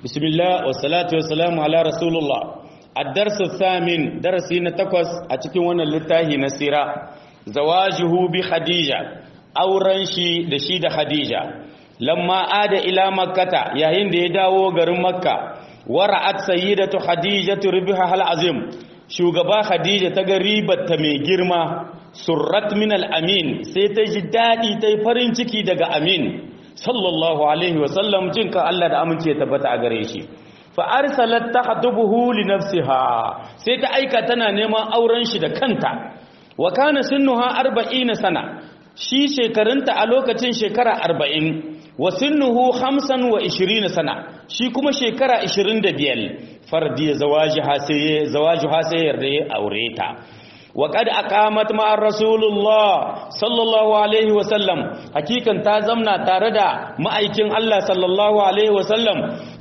bismillah wa salatu wa salamu ala rasulullah ad-dars thamin darasi na takwas a cikin wannan littafi na sira zawajuhu bi khadija auren shi da shi da khadija lamma ada ila makkata yayin da ya dawo garin makka wara'at sayyidatu khadijatu ribha hal azim shugaba khadija ta ga ribar ta mai girma surrat min al-amin sai ta ji dadi ta farin ciki daga amin sallallahu alaihi wa sallam jinka Allah da amince tabbata a gare shi fa arsalat tahdubuhu li nafsiha sai ta aika tana neman auren shi da kanta wa kana sinnuha 40 sana shi shekarunta a lokacin shekara 40 wa sinnuhu 25 sana shi kuma shekara 25 fardi zawajiha sai zawajuha sai yarda ya aure ta wa qad aqamat ma rasulullah sallallahu alaihi wa sallam hakikan ta zamna tare da ma'aikin Allah sallallahu alaihi wa sallam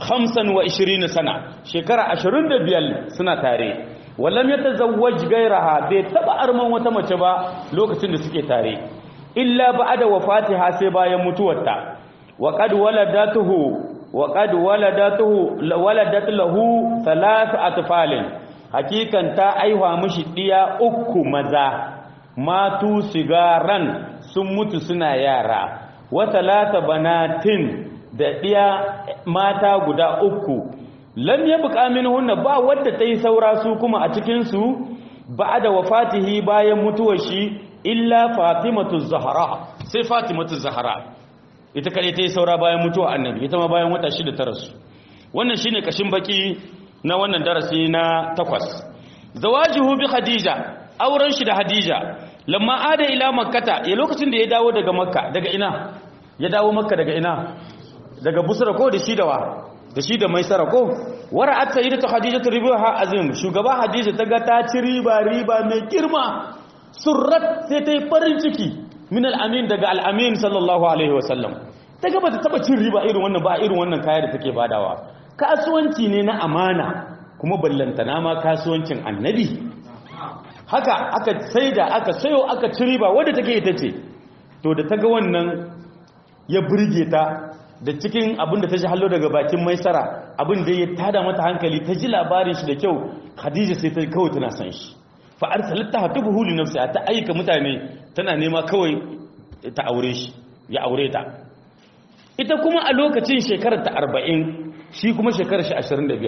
25 sana shekara 25 suna tare wallam yatazawwaj gairaha bai taba arman wata mace ba lokacin da suke tare illa ba'da wafatiha sai bayan mutuwarta wa qad waladatuhu wa qad waladatuhu waladat lahu thalath atfalin hakikan ta aiwa mishi diya uku maza matu sigaran sun mutu suna yara wa thalatha banatin da diya mata guda uku lam yabqa minhunna ba wadda tayi saura su kuma a cikin su ba'da wafatihi bayan mutuwar shi illa fatimatu zahra sai fatimatu zahra ita kare ta yi saura bayan mutuwa annabi ita ma bayan wata shida ta rasu wannan shine kashin baki na wannan darasi na takwas zawajihu bi khadija auren shi da hadija lamma ada ila makkata ya lokacin da ya dawo daga makka daga ina ya dawo makka daga ina daga busra ko da shi da wa da shi da maisara ko wara'at sayyidatu khadijatu ribaha azim shugaba hadija ta ga ta ci riba riba mai girma surrat sai ta yi farin ciki min al'amin daga al'amin sallallahu alaihi wasallam ta gaba ta taba cin riba irin wannan ba irin wannan kaya da take badawa kasuwanci ne na amana kuma ballantana ma kasuwancin annabi haka aka saida aka sayo aka ci riba wadda take ita ce to da ta ga wannan ya burge ta da cikin abin da ta ji hallo daga bakin maisara abin da ya tada mata hankali ta ji labarin shi da kyau khadija sai ta kawai tana san shi fa arsalta hatubuhu li nafsiha ta aika mutane tana nema kawai ta aure shi ya aure ta ita kuma a lokacin shekarar ta 40 shi kuma shekarar shi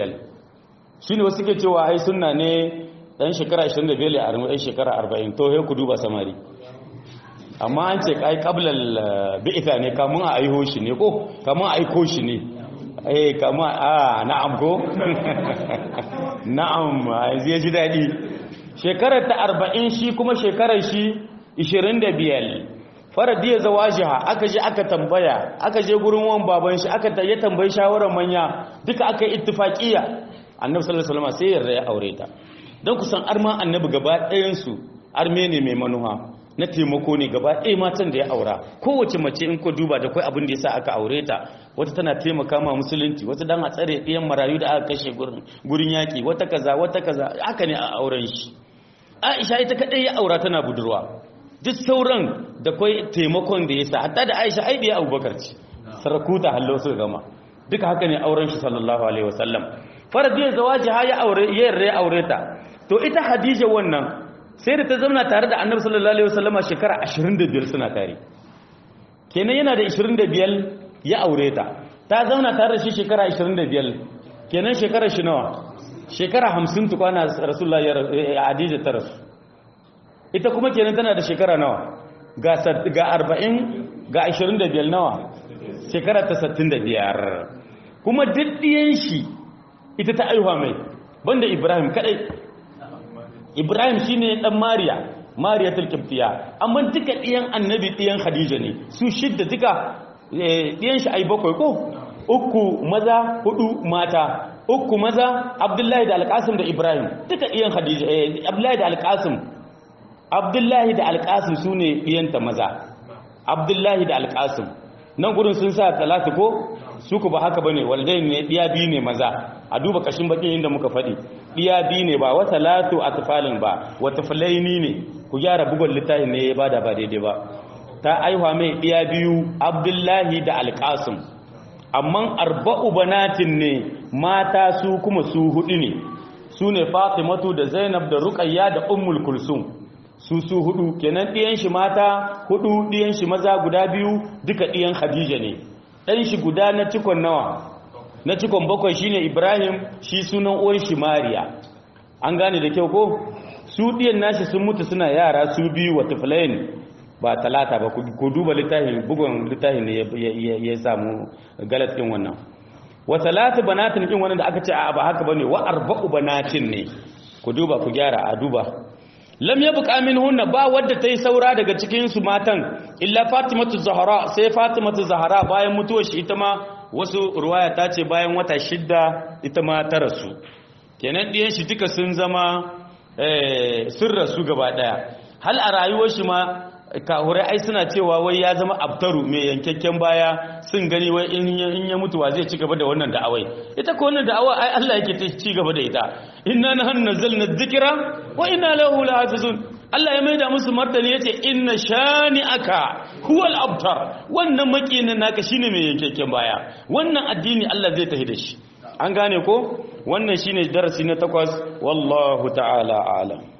25 shine wasu ke cewa ai sunna ne dan shekara 25 ya armu dan shekara 40 to he ku duba samari amma an ce kai qablal bi'itha ne kamun a aiho shi ne ko kamun a aiko shi ne eh kamun a na'am ko na'am yanzu ya ji dadi shekarar ta arba'in shi kuma shekarar shi ishirin da biyar faradiyar zawajiha aka je aka tambaya aka je gurin wan baban shi aka ya tambayi shawarar manya duka aka yi ittifaqiya annabi sallallahu alaihi wasallam sai yarda ya aure ta dan kusan arma annabi gaba ɗayan su arme ne mai manuha na taimako ne gaba ɗaya matan da ya aura kowace mace in ko duba da kai abin da yasa aka aure ta wata tana taimaka ma musulunci wata dan a tsare ɗiyan marayu da aka kashe gurin gurin yaki wata kaza wata kaza haka ne a auren shi Aisha ita kadai ya aura tana budurwa duk sauran da kai taimakon da yasa hatta da Aisha ai biya Abubakar ce sarakuta hallo su gama duka haka ne auren shi sallallahu alaihi wasallam faradiyar zawaji ha ya aure ya yarda aure ta to ita Hadija wannan sai da ta zauna tare da Annabi sallallahu alaihi wasallam shekara 25 suna tare kenan yana da 25 ya aure ta ta zauna tare da shi shekara 25 kenan shekara shi nawa shekara hamsin tukwana rasulullah ya adija ta rasu ita kuma kenan tana da shekara nawa ga arba'in ga ashirin da biyar nawa shekara ta sattin da biyar kuma diddiyan shi ita ta aihuwa mai banda ibrahim kadai ibrahim shine dan mariya mariya tulkiftiya amma duka diyan annabi diyan khadija ne su shidda duka diyan shi ai bakwai ko uku maza hudu mata uku maza abdullahi da alƙasim da ibrahim duka ɗiyan hadija abdullahi da alƙasim abdullahi da alƙasim su ne ɗiyanta maza abdullahi da alƙasim nan gudun sun sa talatu ko su ku ba haka ba ne waldai ne ɗiya biyu ne maza a duba kashin bakin inda muka faɗi ɗiya biyu ne ba wata latu a tufalin ba wata fulaini ne ku gyara bugon littafin ne ya bada ba daidai ba ta aihuwa mai ɗiya biyu abdullahi da alƙasim amma arba'u banatin ne mata su kuma su hudu ne su ne fatimatu da zainab da ruqayya da ummul kulsum su su hudu kenan ɗiyan shi mata hudu ɗiyan shi maza guda biyu duka ɗiyan khadija ne ɗan shi guda na cikon nawa na cikon bakwai shine ibrahim shi sunan uwan shi mariya an gane da kyau ko su ɗiyan nashi sun mutu suna yara su biyu wa tuflain ba talata ba ku duba littafin bugun littafin ne ya samu galatin wannan wa talatu banatin kin wannan da aka ce a ba haka bane wa arba'u banatin ne ku duba ku gyara a duba lam yabqa minhunna ba wadda tayi saura daga cikin su matan illa fatimatu zahra sai fatimatu zahra bayan mutuwar shi ita ma wasu ruwaya ta ce bayan wata shidda ita ma ta rasu kenan diyan shi duka sun zama eh sun rasu gaba daya hal a rayuwar shi ma kahurai ai suna cewa wai ya zama abtaru mai yankakken baya sun gani wai in ya mutuwa zai ci gaba da wannan da'awai ita ko wannan da'awa ai Allah yake ta ci gaba da ita inna nahnu nazzalna dhikra wa inna lahu lahafizun Allah ya maida musu martani yace inna shani'aka huwal abtar wannan makinin naka shine mai yankakken baya wannan addini Allah zai tafi da shi an gane ko wannan shine darasi na takwas wallahu ta'ala a'lam